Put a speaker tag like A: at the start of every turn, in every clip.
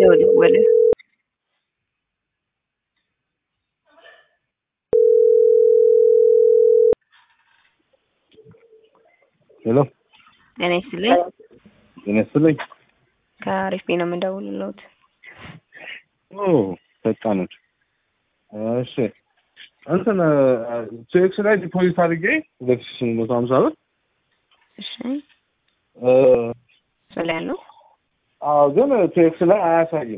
A: ደወለ።
B: ሄሎ
A: ጤና ይስጥልኝ።
B: ጤና ይስጥልኝ።
A: ከአሪፍ ቤት ነው የምንደውልልዎት።
B: ኦ ፈጣኖች። እሺ እንትን ቼክስ ላይ ዲፖዚት አድርጌ ሁለት ሺህ ስምንት መቶ ሀምሳ ብር
A: እሺ
B: እ፣
A: ስለ ያለው
B: አዎ ግን ቼክስ ላይ አያሳይም።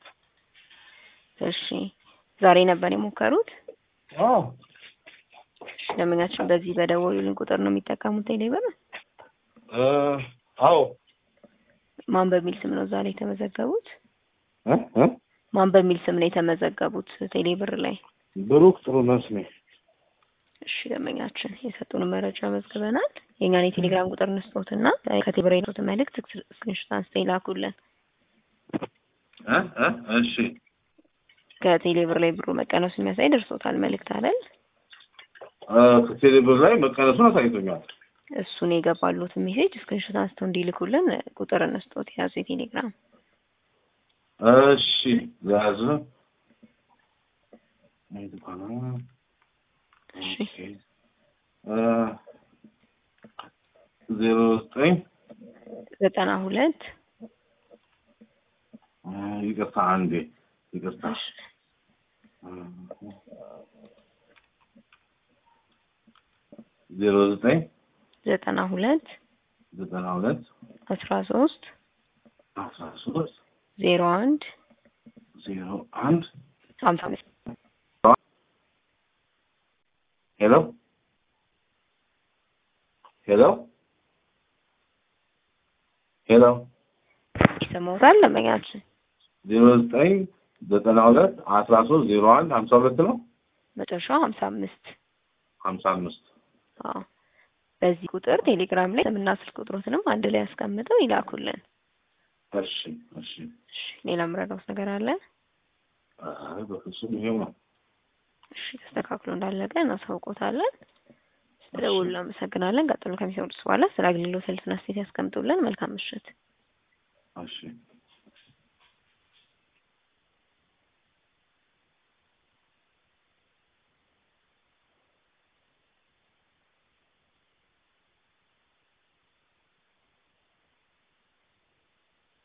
A: እሺ ዛሬ ነበር የሞከሩት።
B: አዎ
A: እሺ ደንበኛችን በዚህ በደወሉልን ቁጥር ነው የሚጠቀሙት ቴሌብር።
B: እ፣ አዎ
A: ማን በሚል ስም ነው እዛ ላይ የተመዘገቡት?
B: እ እ
A: ማን በሚል ስም ነው የተመዘገቡት ቴሌብር ላይ?
B: ብሩክ ጥሩ መስሜ
A: እሺ ደንበኛችን የሰጡን መረጃ መዝግበናል። የእኛን የቴሌግራም ቁጥር እንስጦትና ከቴሌብር የሰጡትን መልእክት ስክሪንሾት አንስተው ይላኩልን።
B: እ እ እሺ
A: ከቴሌብር ላይ ብሩ መቀነሱ የሚያሳይ ደርሶታል መልእክት አይደል?
B: እ፣ ከቴሌብር ላይ መቀነሱን አሳይቶኛል።
A: እሱን የገባሉትን ሜሴጅ ስክሪንሾት አንስተው እንዲልኩልን ቁጥር እንስጦት የያዙ የቴሌግራም
B: እሺ ያዝ
A: እሺ
B: ዜሮ ዘጠኝ
A: ዘጠና ሁለት
B: ይቅርታ አንዴ ይቅርታ ዜሮ ዘጠኝ
A: ዘጠና ሁለት
B: ዘጠና ሁለት
A: አስራ ሶስት
B: አስራ ሶስት
A: ዜሮ አንድ
B: ዜሮ አንድ
A: ሀምሳ አምስት
B: ሄሎ ሄሎ ሄሎ
A: ይሰማዎታል ደንበኛችን?
B: ዜሮ ዘጠኝ ዘጠና ሁለት አስራ ሶስት ዜሮ አንድ ሀምሳ ሁለት ነው
A: መጨረሻው ሀምሳ አምስት
B: ሀምሳ አምስት
A: አዎ በዚህ ቁጥር ቴሌግራም ላይ ስምና ስልክ ቁጥሮትንም አንድ ላይ ያስቀምጠው ይላኩልን።
B: እሺ እሺ
A: እሺ ሌላ ምረዳውስ ነገር አለ?
B: አይ በፍጹም ይሄው ነው
A: እሺ ተስተካክሎ እንዳለቀ እናሳውቆታለን። ስለደውሉ እናመሰግናለን። ቀጥሎ ከሚሰሙት በኋላ ስለ አገልግሎት ስልትና ስቴት ያስቀምጡልን። መልካም ምሽት።
B: እሺ